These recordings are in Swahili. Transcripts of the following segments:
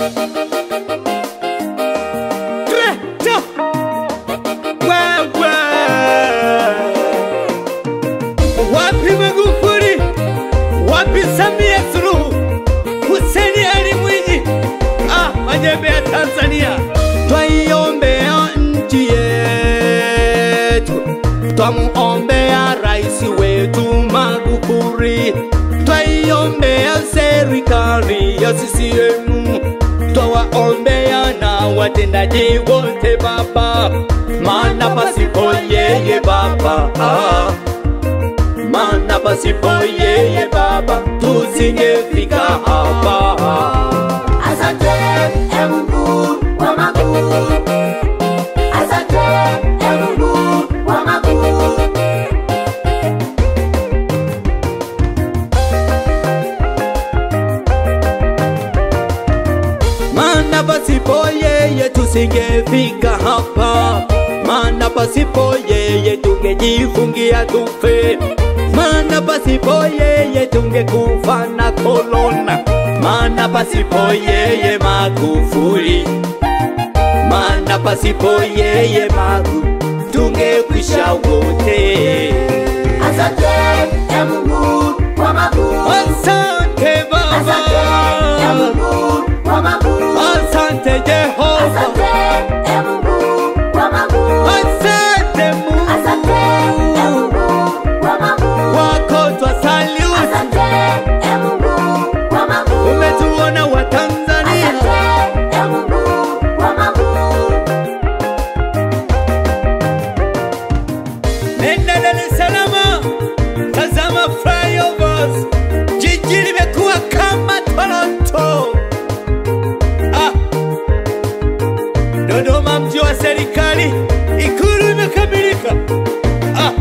Greta! Wewe! Wapi Magufuli? Wapi Samia Suluhu? Hussein Ali Mwinyi? Ah, majembe ya Tanzania. Twaiombea nchi yetu, twamuombea rais wetu Magufuli, twaiombea serikali ya CCM, twawaombea na watendaji wote Baba, maana pasipo yeye Baba ah, maana pasipo yeye Baba tusingefika hapa. Asante e Mungu wa makuu, asante e Mungu wa makuu. maana pasipo yeye tusingefika hapa, maana pasipo yeye tungejifungia tufe, maana pasipo yeye tungekufa na korona, maana pasipo yeye Magufuli, maana pasipo yeye Magu tungekwisha wote. Asante e Mungu wa makuu, Asante asante e Baba, Mungu wa makuu, asante Jehova, asante e Mungu wa makuu, asante asante e Mungu. Mungu wa makuu, wako twasaliu, asante e Mungu wa makuu. umetuona wa Tanzania, Asante e Mungu wa makuu. nenda Dar es Salaam, tazama flyovers, jiji limekuwa kama Toronto. Ah, Dodoma mji wa serikali, ikulu imekamilika. Ah,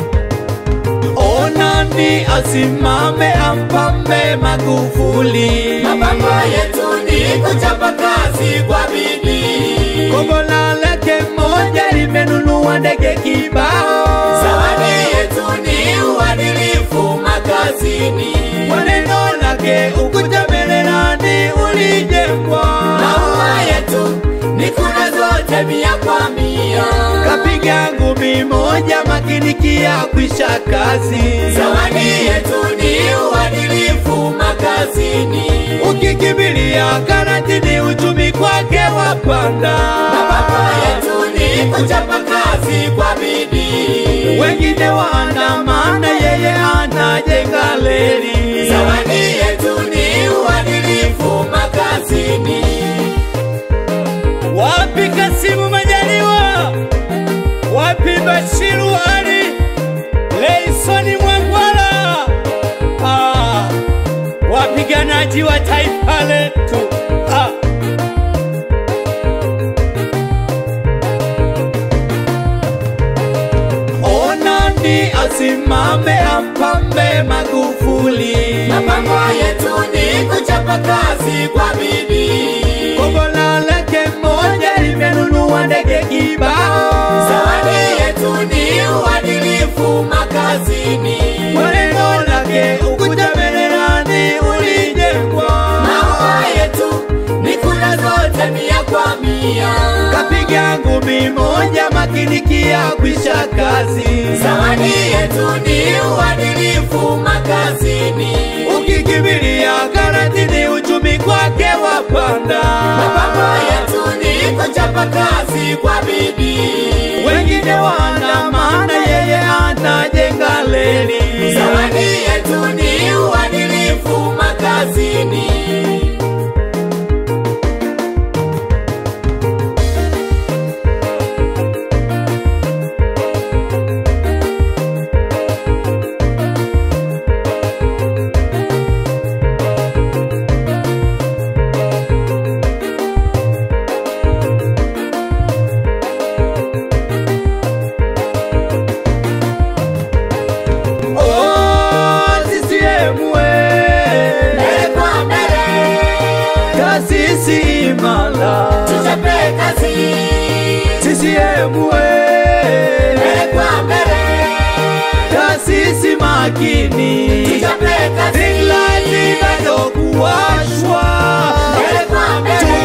onani asimame ampambe Magufuli, Mapango yetu ni kuchapa kazi kwa bidii. Kobola lake moja limenunua ndege kibao. Zawadi yetu ni uadilifu makazini. Kwa neno lake ukuta Mererani ulijengwa. Maua yetu ni kura zote mia kwa mia. Kapiga ngumi moja makinikia kwisha kazi. Zawadi yetu ni uadilifu makazini. Ukikimbilia karantini uchumi kwake wapanda. Mapango yetu ni kuchapa kazi kwa bidii. Wengine waandamana, yeye anajenga reli. Zawadi yetu ni uadilifu makazini. Wapi Kasimu Majaliwa? Wapi Bashiru Ali? Leisoni Mwangwala? Ah, wapiganaji wa taifa letu ah. Onani asimame ampambe Magufuli. Mapango yetu ni kuchapa kazi kwa bidii. Kobola lake moja limenunua ndege kibao. Zawadi yetu ni uadilifu makazini. Kwa neno lake ukuta Mererani ulijengwa. Maua yetu ni kura zote mia kwa mia. Kapiga ngumi moja makinikia kwisha kazi. Zawadi yetu ni uadilifu makazini. Ukikimbilia karantini uchumi kwake wapanda. Mapango yetu ni kuchapa kazi kwa bidii. Wengine waandamana, yeye anajenga reli. Zawadi yetu ni uadilifu makazini. Oh, CCM we. Mbele kwa mbele, Kasisi imara. tuchape kazi. CCM we. Mbele kwa mbele, Kasisi makini. tuchape kazi. England bado kuwashwa. Mbele kwa mbele,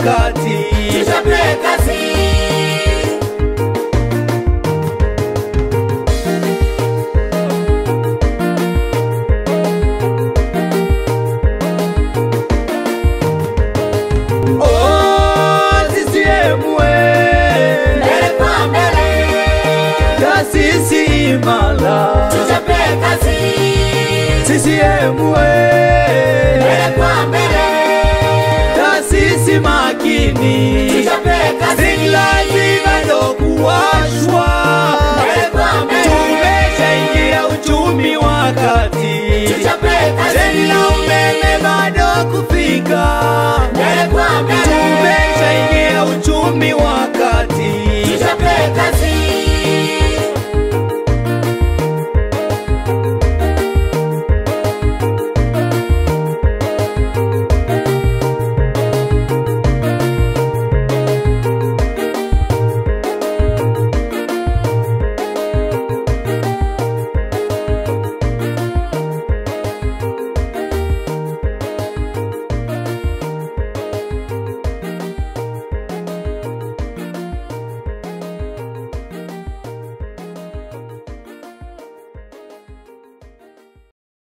wakati. tuchape kazi. Oh, CCM we, Mbele kwa mbele, taasisi imara. tuchape kazi. CCM we, Mbele kwa mbele, taasisi makini. tuchape kazi. Si lazima ndo kuwashwa. Mbele kwa mbele, Tumeshaingia uchumi wa kati. tuchape kazi. Treni la umeme bado kufika. Mbele kwa mbele, Tumesha